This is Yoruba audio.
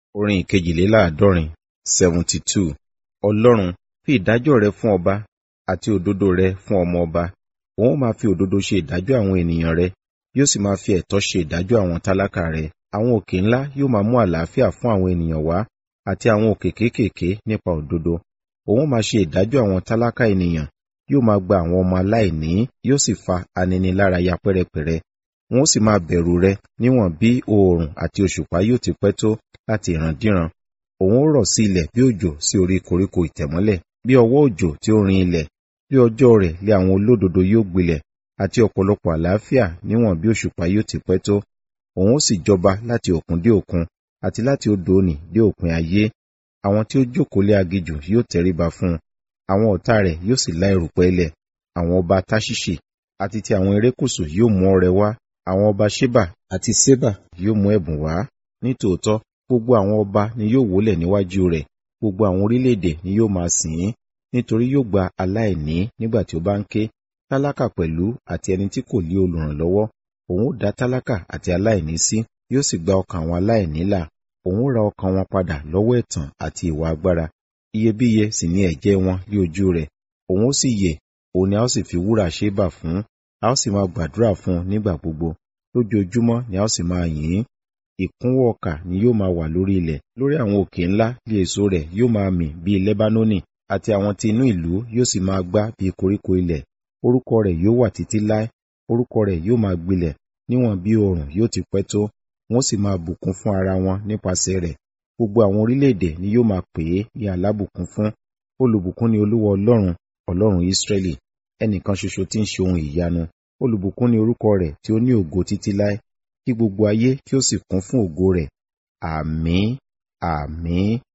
Orin ìkejìléláàádọ́rin seventy two. Ọlọ́run fi ìdájọ́ rẹ fún ọba àti òdodo rẹ fún ọmọ ọba. Òun ó máa fi òdodo ṣe ìdájọ́ àwọn ènìyàn rẹ, yóò sì máa fi ẹ̀tọ́ ṣe ìdájọ́ àwọn tálákà rẹ. Àwọn òkè ńlá yóò máa mú àlàáfíà fún àwọn ènìyàn wá, àti àwọn òkè kéékèèké nípa òdodo. Òun ó máa ṣe ìdájọ́ àwọn tálákà ènìyàn, yóò máa gba àwọn ọmọ aláìní, yóò sì fa aninilárayá pẹ́rẹpẹ̀rẹ. Wọn ó sì máa bẹ̀rù rẹ níwọ̀n bí oòrùn àti òṣùpá yóò ti pẹ́ tó láti ìrandíran. Òun ó rọ̀ sí ilẹ̀ bí òjò sí orí koríko ìtẹ̀mọ́lẹ̀, bí ọwọ́ òjò tí ó rin ilẹ̀. Bí ọjọ́ rẹ̀ lé àwọn olódodo yóò gbilẹ̀, àti ọ̀pọ̀lọpọ̀ àlàáfíà níwọ̀n bí òṣùpá yóò ti pẹ́ tó. Òun ó sì jọba láti òkun dé òkun, àti láti odò ònì dé òpin ayé. Àwọn tí ó jókòó lé aginjù yóò tẹríba fún un. Àwọn ọ̀tá rẹ̀ yóò sì lá erùpẹ̀ ilẹ̀. Àwọn ọba Táṣíṣì àti ti àwọn erékùṣù yóò mú ọrẹ wá. Àwọn ọba Ṣébà àti Ṣébà yóò mú ẹ̀bùn wá. Nítòótọ́, gbogbo àwọn ọba ni yóò wólẹ̀ níwájú rẹ̀, gbogbo àwọn orílẹ̀-èdè ni yóò máa sìn ín, nítorí yóò gba aláìní nígbà tí ó bá ń ké, tálákà pẹ̀lú àti ẹni tí kò ní olùrànlọ́wọ́. Òun ó dá tálákà àti aláìní sí, yóò sì gba ọkàn àwọn aláìní là. Òun ó ra ọkàn wọn padà lọ́wọ́ ẹ̀tàn àti ìwà agbára. Iyebíye sì ni ẹ̀jẹ̀ wọn ní ojú rẹ̀. Òun ó sì yè, òun ni a ó sì fi wúrà Ṣébà fún, a ó sì máa gbàdúrà fún un nígbà gbogbo. Lójoojúmọ́ ni a ó sì máa yìn ín. Ìkúnwọ́ ọkà ni yóò máa wà lórí ilẹ̀, lórí àwọn òkè ńlá bí èso rẹ̀ yóò máa mì bí Lẹ́bánónì, àti àwọn tí inú ìlú yóò sì máa gbá bí koríko ilẹ̀. Orúkọ rẹ̀ yóò wà títí láé, orúkọ rẹ̀ yóò máa gbilẹ̀, níwọ̀n bí oòrùn yóò ti pẹ́ tó. Wọ́n sì máa bùkún fún ara wọn nípasẹ̀ rẹ̀. Gbogbo àwọn orílẹ̀-èdè ni yóò máa pè é ní alábùkún fún. Olùbùkún ni Olúwa Ọlọ́run, Ọlọ́run Ísírẹ́lì, ẹnìkan ṣoṣo tí ń ṣe ohun ìyanu. Olùbùkún ni orúkọ rẹ̀ tí ó ní ògo títí láé. Kí gbogbo ayé kí ó sì kún fún ògo rẹ̀. Àmín, àmín.